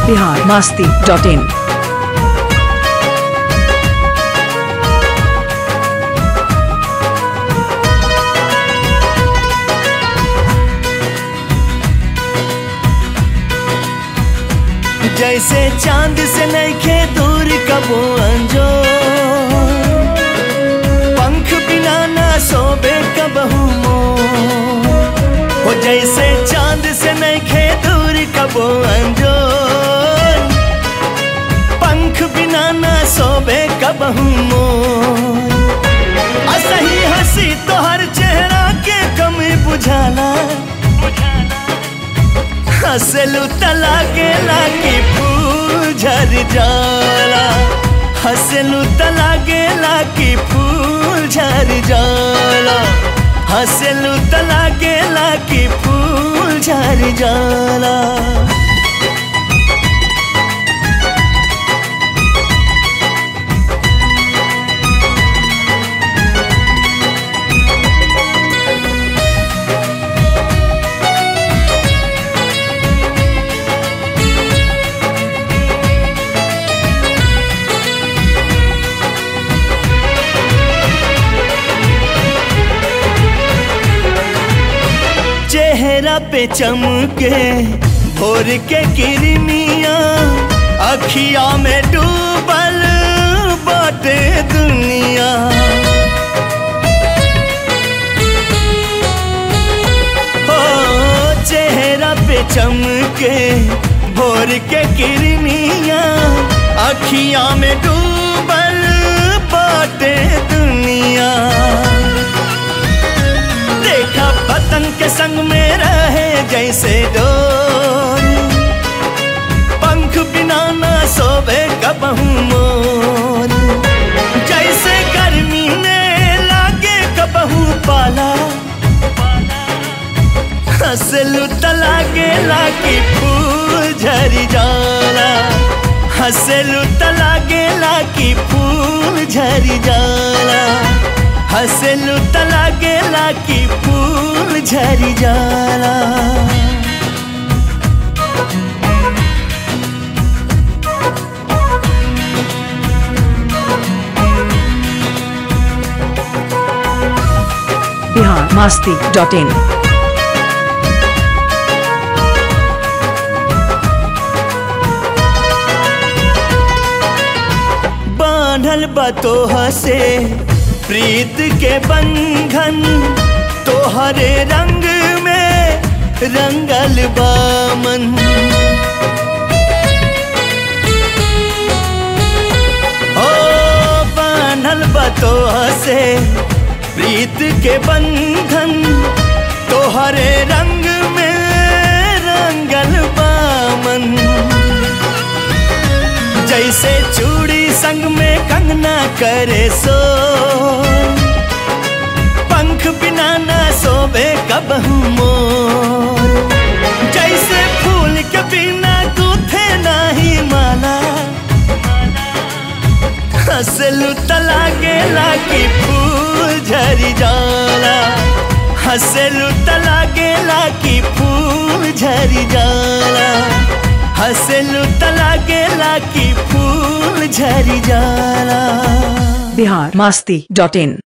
Bihar Masti dot in जैसे चांद से नैखे दूर कबो अंजो पंख बिना ना सोबे कबहू मोर हो जैसे चांद से नैखे दूर कबो अंजो पंख बिना ना सोबे कबहू मोर असही हंसी तोहर चेहरा के कमी बुझाला हंसलू तला के लागी फूल झर जाला हंसलू तला के लागी फूल झर जाला हंसलू तला के लागी फूल झर जाला चेहरा पे चमके भोर के किरमिया अखिया में डूबल बाटे दुनिया हो चेहरा पे चमके भोर के किरमिया अखिया में डूबल बाटे दुनिया देखा पतंग के संग में रहे जैसे डोर पंख बिना ना सोबे कबहू मोर जैसे गर्मी में लागे कबहू पाला हंसलू तला के लागी फूल झरी जाला हंसलू तला के लागी फूल झरी जाला हंसलू तला के लागी फूल झरी जाला बिहार मास्ती डॉट इन बांधल बतोह से प्रीत के बंधन तोहरे रंग में रंगल बामन ओ बांधल बतोह से प्रीत के बंधन तोहरे रंग में रंगल बामन जैसे चूड़ी संग में कंगना करे सो पंख बिना ना सोबे कबहू मोर जैसे फूल के बिना गूथे नाही माला हंसलू तला के लागी फूल झरी जाला हंसलू तला के लागी फूल झरी जाला हंसलू तला के लागी फूल झरी जाला बिहार मास्ती डॉट इन